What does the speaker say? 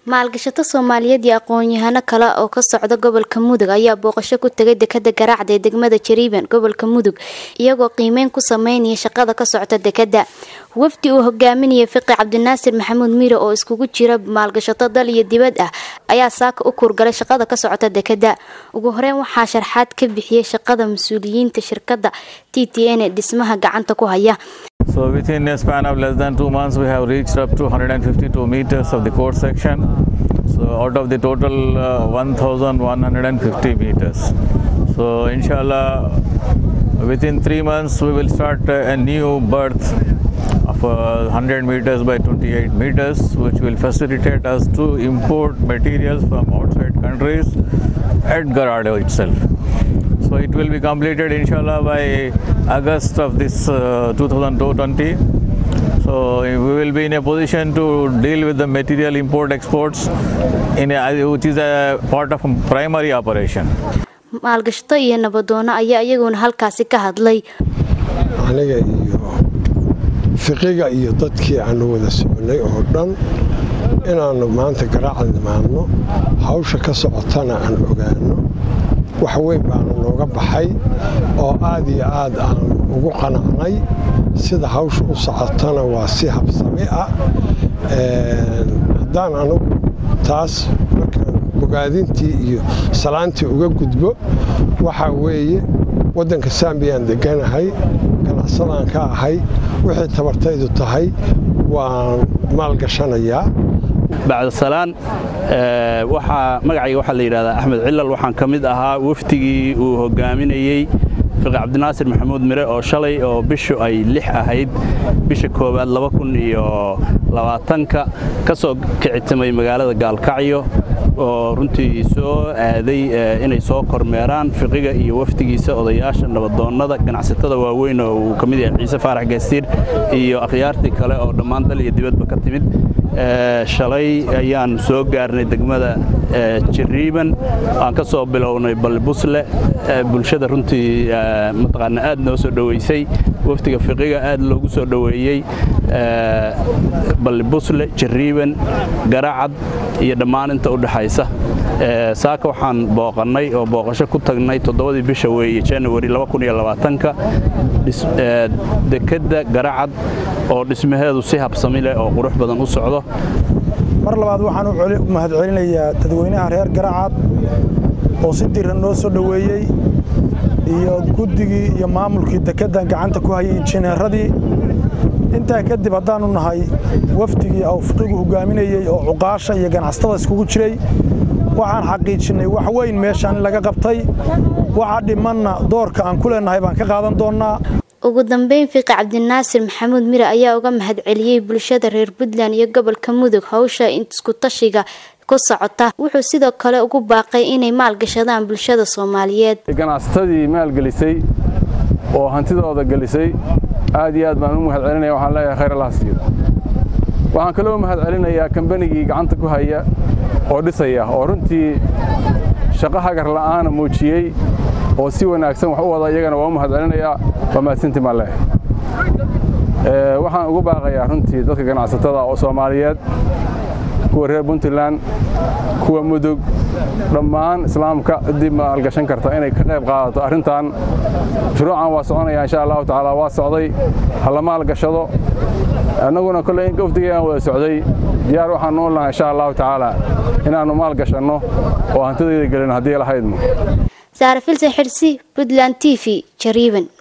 maalgashato soomaaliyeed iyo aqoon-yahano kale oo ka socda gobolka mudug ayaa booqasho ku tegay dekada garaacda ee degmada jariiban gobolka mudug iyagoo qiimeyn ku sameynaya shaqada ka socota dekada wafdi uu hogaaminaya fiqi cabdinaasir maxamuud miire oo iskugu jira maalgashato dal iyo dibad ah ayaa saaka u kuurgalay shaqada ka socota dekada ugu horeyn waxaa sharxaad ka bixiyay shaqada mas-uuliyiinta shirkada t t n ee dhismaha gacanta ku haya So within a span of less than two months, we have reached up to 152 meters of the core section. So out of the total uh, 1,150 meters. So inshallah, within three months, we will start uh, a new berth of uh, 100 meters by 28 meters, which will facilitate us to import materials from outside countries at Garado itself. So it will be completed inshallah by August of this uh, 2020. So we will be in a position to deal with the material import exports in a, which is a part of primary operation. maalgashato iyo nabadoono ayaa iyaguna halkaasi ka hadlay aniga iyo fiqiga iyo dadkii aanu wada soconay oo dhan inaannu maanta garaacad nimaadno hawsha ka socotana aan ogaano wax weyn baanu nooga baxay oo aad iyo aad aan ugu qanacnay sida hawsha u socotana waa si habsami ah haddaan anugu taas markaan bogaadintii iyo salaantii uga gudbo waxaa weeye waddanka saambiyaan deganahay ganacsadaan ka ahay wixii tabartaydu tahay waan maalgashanayaa bacdasalaan waxaa magacayga waxaa la yidhahdaa axmed cilal waxaan ka mid ahaa wafdigii uu hogaaminayey fiqi cabdinaasir maxamuud mire oo shalay oo bishu ay lix ahayd bisha koowaad laba kun iyo labaatanka ka soo kicitimay magaalada gaalkacyo oo runtii soo aaday inay soo kormeeraan fiqiga iyo wafdigiisa odayaasha nabadoonnada ganacsatada waaweyn oo uu ka mid yahay ciise faarax gaastiir iyo akhyaartii kale oo dhammaan dal iyo dibadba ka timid shalay ayaan soo gaarnay degmada jariiban aan ka soo bilownay ballibusle bulshada runtii mataqaana aad noo soo dhoweysay wafdiga fiqiga aad loogu soo dhoweeyey ballibusle jariiban garacad iyo dhammaan inta u dhexaysa saaka waxaan booqannay oo booqasho ku tagnay toddobadii bisha weeye januari ka dekedda garacad oo dhismaheedu si habsami leh oo qurux badan u socdo mar labaad waxaan u mahadcelinayaa dadweynaha reer garacad oo si diran noo soo dhoweeyey iyo guddigii iyo maamulkii dekeddan gacanta ku hayay injineeradii intaa kadib haddaannu nahay wafdigii awfiqigu hogaaminayey oo cuqaasha iyo ganacsatada iskugu jiray waxaan xaqiijinnay wax weyn meeshaan in laga qabtay waxa dhimanna doorka aan ku leennahay baan ka qaadan doonnaa ugu dambeyn fiqi cabdinaasir maxamuud mire ayaa uga mahadceliyey bulshada reer puntland iyo gobolka mudug hawsha iskutashiga ku socota wuxuu sidoo kale ugu baaqay inay maalgashadaan bulshada soomaaliyeed ganacsatadii maalgelisay oo hantidooda gelisay aad iyo aad baan u mahadcelinaya waxaan leeyahay khayr allah siiyo waxaan kaloo mahadcelinayaa kambanigii gacanta ku haya oo dhisaya oo runtii shaqo hagar la'aana muujiyey oo si wanaagsan wax u wada iyagana waa u mahadcelinayaa waa mahadsantii maan leeyahay waxaan ugu baaqayaa runtii dadka ganacsatada oo soomaaliyeed kuwa reer puntland kuwa mudug dhammaan islaamka ciddii maalgashan karta inay ka qayb qaadato arrintan mashruucan waa soconaya insha allahu tacaala waa socday ha la maalgashado annaguna kolley in gofdigeegaan wada socday diyaar waxaan noo lahay insha allahu tacaala inaannu maalgashanno oo hantidayda gelin haddii lahaydmo saare filsan xirsi puntland t v jariiban